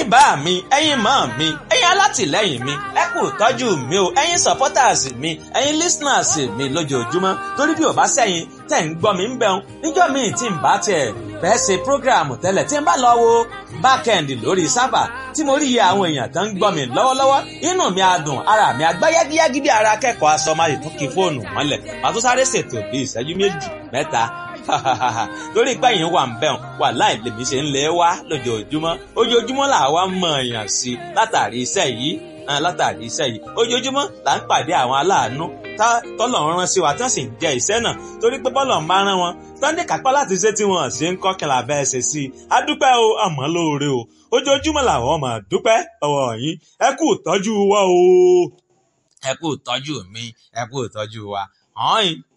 ẹ̀yin bá mi ẹ̀yin mọ́ mi ẹ̀yin alátìlẹ́yìn mi ẹ kú tọ́jú mi o ẹ̀yin supporters mi ẹ̀yin listeners mi lójoojúmọ́ torí bí ò bá sẹ́yìn tẹ̀ ń gbọ́ mi ń bẹun níjọ́ míì tí ń bá tiẹ̀ fẹ́ ṣe program tẹ́lẹ̀ tí ń bá lọ wo backend lórí sábà tí mo rí iye àwọn èèyàn tó ń gbọ́ mi lọ́wọ́lọ́wọ́ inú mi á dùn ara mi á gbá yágíyágí bí ara akẹ́kọ̀ọ́ aṣọ máa lè tún kí fóònù mọ́lẹ̀ màá tún sáré ṣètò bí ìṣẹ́jú méjì mẹ́ta torí pé yìí wà ń bẹ̀rùn wà láì lèmi ṣe ń lé wá lójoojúmọ́ ojoojúmọ́ là wá mọ̀ èèyàn sí látàrí iṣẹ́ yìí látàrí iṣẹ́ yìí ojoojúmọ́ là ń pàdé àwọn aláàánú tọ́lọ̀ ń rán sí wa tí wọ́n sì ń jẹ iṣẹ́ náà torí pé bọ́lọ̀ ń bá rán wọn sunday kápá láti ṣe tí wọ́n ṣe ń kọ́kànlá bẹ́ẹ̀ ṣe sí i a dúpẹ́ o àmọ́ lóore o ojoojúmọ́ làwọn máa dúpẹ́ ọwọ́ yín ẹ kú ìtọ́jú wa o ẹ kú ìtọ́jú mi ẹ kú ìtọ́jú wa hàn yín